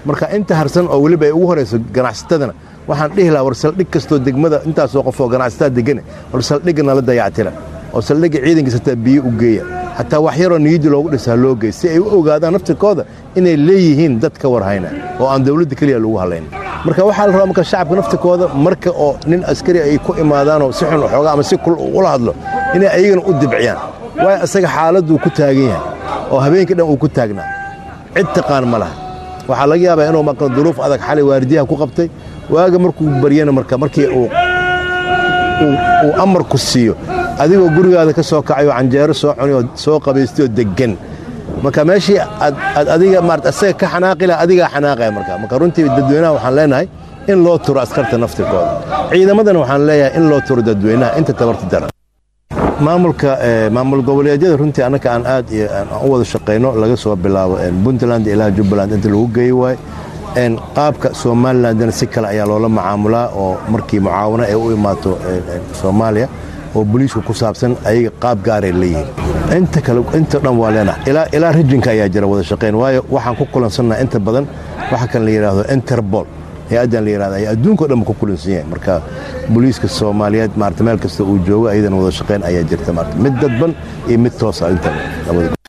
marka inta harsan oo weliba ay ugu horayso ganacsatadana waxaan dhihi lahaa war saldhig kastoo degmada intaasoo qof oo ganacsataa degane war saldhigga nala dayactira oo saldhigga ciidankiisa hataa biyo u geeya hataa wax yaroo niyadii loogu dhisaa loo geey si ay u ogaadaan naftirkooda inay leeyihiin dad ka warhayna oo aan dawladda keliya lagu hadlayn marka waxaa la rabaa marka shacabka naftirkooda marka oo nin askari ay ku imaadaanoo si xun xoogaa ama si kul ula hadlo inay ayagana u dibciyaan waayo isaga xaaladduu ku taagan yahay oo habeenkii dhan uu ku taagnaa cid taqaan ma laha waxaa laga yaabaa inuu maqlo duruuf adag xalay waardiyaha ku qabtay waaga markuu baryana marka markii uu uu amarku siiyo adigoo gurigaada ka soo kacayoo canjeero soo cuni oo soo qabaystay oo deggan marka meeshii aad adiga maarata asaga ka xanaaqi laha adigaa xanaaqaya marka marka runtii dadweynaha waxaan leenahay in loo turo askarta naftirkooda ciidamadana waxaan leeyahay in loo turo dadweynaha inta tabarta daran maamulka maamul goboleedyada runtii annaka aan aad iyo u wada shaqayno laga soo bilaabo puntland ilaa jubbaland inta lagu geeyi waayo qaabka somalilandna si kale ayaa loola macaamulaa oo markii mucaawano ay u imaato soomaaliya oo boliisku ku saabsan ayaga qaab gaaray leeyihiin inta kale inta dhan waa leenahay ilaa ilaa rijinka ayaa jira wada shaqayn waayo waxaan ku kulansannaha inta badan waxa kan la yidhaahdo interpol hay-addan la yidhahda ayaa adduunkao dhan ku kulansan yahay marka booliiska soomaaliyeed maarata meel kasta uu joogo ayadana wada shaqayn ayaa jirta maarata mid dadban iyo mid toosa inta labada